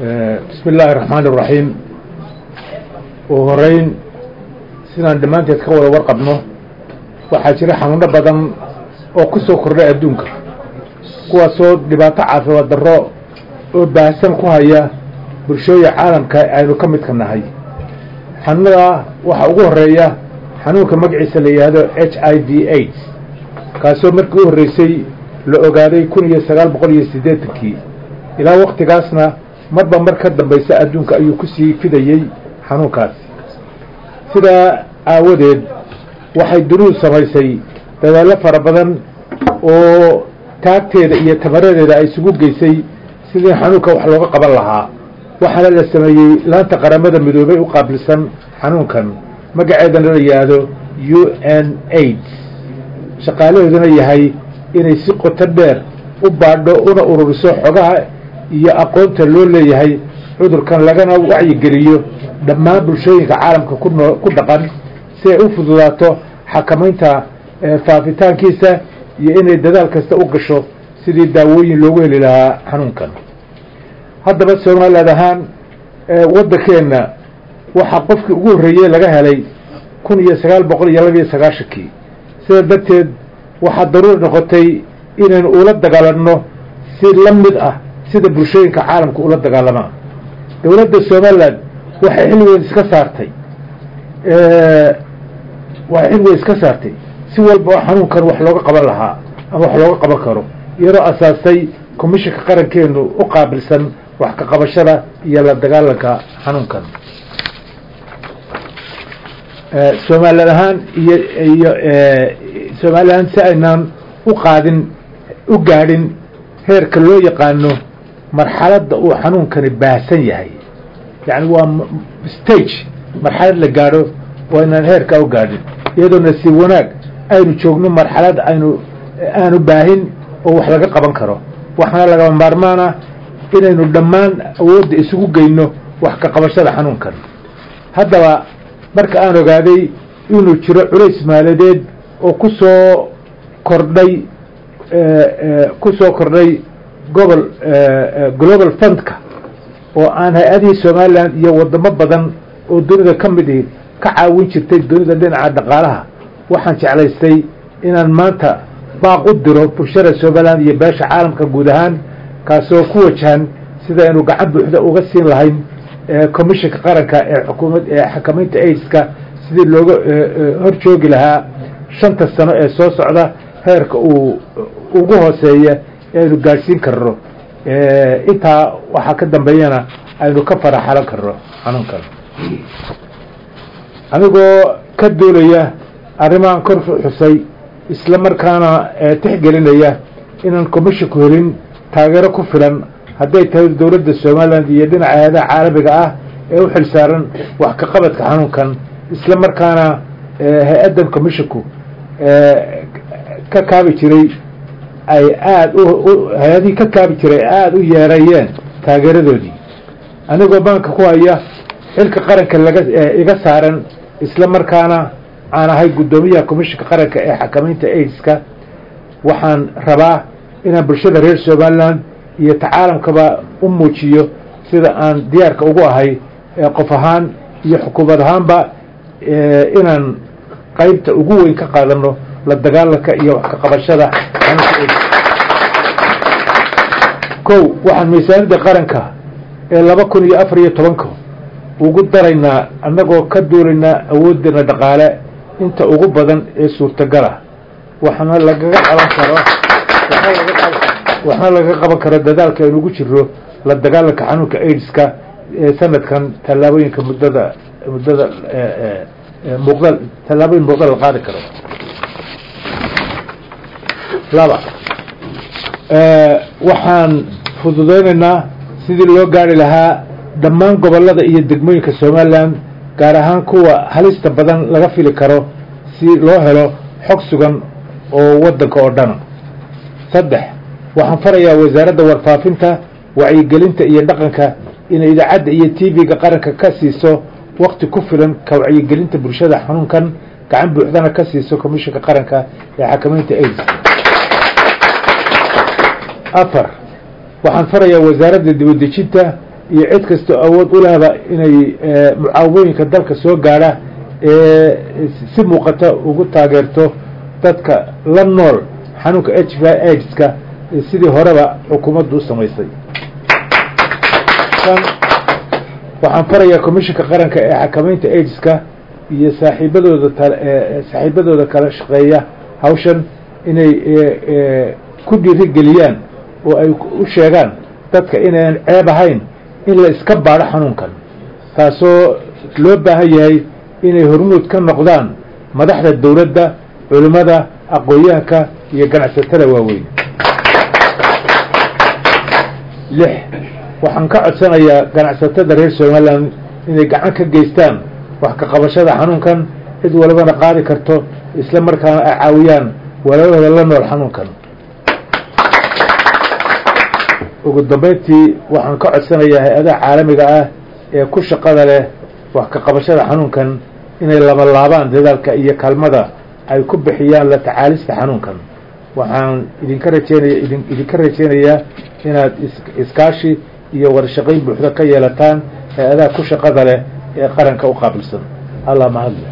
bismi illaahi raxmaan iraxiim ugu horeyn sidaan dhammaanteed ka wada warqabno waxaa jira xanuuno badan oo ku soo kordhay adduunka kuwaasoo dhibaato caafimaad darro oo baahsan ku haya bulshooya caalamka aynu ka midka nahay xanuunada waxaa ugu horeeya xanuunka magaciisa la yidhaahdo h i v aids kaasoo markii u horreysay la ogaaday kun iyo sagaal boqol iyo siddeetankii ilaa waktigaasna marba mar ka dambaysa adduunka ayuu kusii fidayey xanuunkaasi sidaa aawadeed waxay dunidu samaysay dadaallo fara badan oo taagteeda iyo tamaradeeda ay isugu geysay sidii xanuunka wax looga qaban lahaa waxaana la sameeyey laanta qaramada midoobay u qaabilsan xanuunkan magaceedana la yidhaahdo u n aids shaqaalaheeduna yahay inay si qoto dheer u baadho una ururiso xogaha iyo aqoonta loo leeyahay cudurkan lagana wacyigeliyo dhammaan bulshooyinka caalamka kunoo ku dhaqan si ay u fududaato xakamaynta faafitaankiisa iyo inay dadaal kasta u gasho sidii daawooyin loogu heli lahaa xanuunkan haddaba somaliland ahaan waddankeenna waxaa qofkii ugu horreeyey laga helay kun iyo sagaal boqol iyo labiiyo sagaashankii sidaa darteed waxaa daruuri noqotay inaynu ula dagaalanno si la mid ah sida bulshooyinka caalamka ula dagaalamaan dowladda somaliland waxay xil weyn iska saartay waxay xil weyn iska saartay si walba oo xanuunkan wax looga qaban lahaa ama wax looga qaban karo iyadoo asaastay commishinka qarankeenu u qaabilsan wax ka qabashada iyo la dagaalanka xanuunkan somaliland ahaan iyo iyo somaliland si aynaan u qaadin u gaadhin heerka loo yaqaano marxaladda uu xanuunkani baahsan yahay yacni waa stage marxalad la gaadho waa inaan heerkaa u gaadhin iyadoo nasiib wanaag aynu joogno marxalad aynu aanu baahin oo wax laga qaban karo waxaana lagama maarmaan ah inaynu dhammaan awoodda isugu geyno wax ka qabashada xanuunkan haddaba marka aan ogaaday inuu jiro culays maaladeed oo ku soo kordhay ku soo kordhay gobol global fundka oo aan hay-adihii somaliland iyo wadamo badan oo dunida ka mid ihi ka caawin jirtay dunida dhinaca dhaqaalaha waxaan jeclaystay inaan maanta baaq u diro bulshada somaliland iyo beesha caalamka guud ahaan kaasoo ku wajahan sida aynu gacan buuxda uga siin lahayn commishinka qaranka ee xukuumad ee xakamaynta aids-ka sidii looga hor joogi lahaa shanta sano ee soo socda heerka uu ugu hooseeya ee aynu gaadhsiin karno intaa waxaa ka dambeeyana aynu ka faraxalan karno xanuunkan anigoo ka duulaya arrimahan kor xusay isla markaana tixgelinaya inaan commisshinku helin taageero ku filan hadday tahay dowladda somaliland iyo dhinaca hay-adaha caalamiga ah ee u xil saaran wax ka qabadka xanuunkan isla markaana hay-addan commishinku ka kaabi jiray ay aada u hay-adihii ka kaabi jiray aada u yeerayeen taageeradoodii anigoo baanka ku haya xilka qaranka laga iga saaran isla markaana aan ahay guddoomiyaha commishinka qaranka ee xakamaynta aids-ka waxaan rabaa inaan bulshada reer somaliland iyo tacaalamkaba u muujiyo sida aan diyaarka ugu ahay qof ahaan iyo xukuumad ahaanba inaan qaybta ugu weyn ka qaadano la dagaalanka iyo wax ka qabashada kow waxaan miisaanida qaranka ee laba kun iyo afar iyo tobanka ugu daraynaa annagoo ka duulaynaa awooddeena dhaqaale inta ugu badan ee suurtagala waxaana lagaga qaban karo waxaana lagaga qaban karo dadaalka aynu ugu jiro la dagaalanka xanuunka aids-ka ee sanadkan tallaabooyinka muddada muddada muuqda tallaabooyin muuqda la qaadi karo laba waxaan fududeynaynaa sidii loo gaari lahaa dhammaan gobollada iyo degmooyinka somaliland gaar ahaan kuwa halista badan laga fili karo si loo helo xog sugan oo waddanka oo dhan saddex waxaan farayaa wasaaradda warfaafinta wacyigelinta iyo dhaqanka inay idaacadda iyo t v-ga qaranka ka siiso wakti ku filan ka wacyigelinta bulshada xanuunkan gacan buuxdana ka siiso commishinka qaranka ee xakamaynta aids afar waxaan farayaa wasaaradda dibadejinta iyo cid kastoo awood u lehba inay mucaawimooyinka dalka soo gaadha ee si muuqata ugu taageerto dadka la nool xanuunka h v aidska sidii horeba xukuumaddu u samaysay waxaan farayaa commissionka qaranka ee xakamaynta aidiska iyo saaxiibadooda saaxiibadooda kala shaqeeya hawshan inay ku dhiirigeliyaan oo ay u sheegaan dadka inayan ceeb ahayn in la iska baadho xanuunkan taasoo loo baahan yahay inay hormuud ka noqdaan madaxda dawladda culimmada aqoon-yahanka iyo ganacsatada waaweyn lix waxaan ka codsanayaa ganacsatada reer somalilan inay gacan ka geystaan wax ka qabashada xanuunkan cid walibana qaadi karto isla markaana ay caawiyaan walaalahooda la nool xanuunkan ugu dambeyntii waxaan ka codsanayaa hay-adaha caalamiga ah ee ku shaqada leh wax ka qabashada xanuunkan inay labalaabaan dadaalka iyo kaalmada ay ku bixiyaan la tacaalista xanuunkan waxaan idinka rajeynaya idin idinka rajeynayaa inaad is iskaashi iyo wadashaqayn buuxda ka yeelataan hay-adaha ku shaqada leh ee qaranka u qaabilsan allah mahadle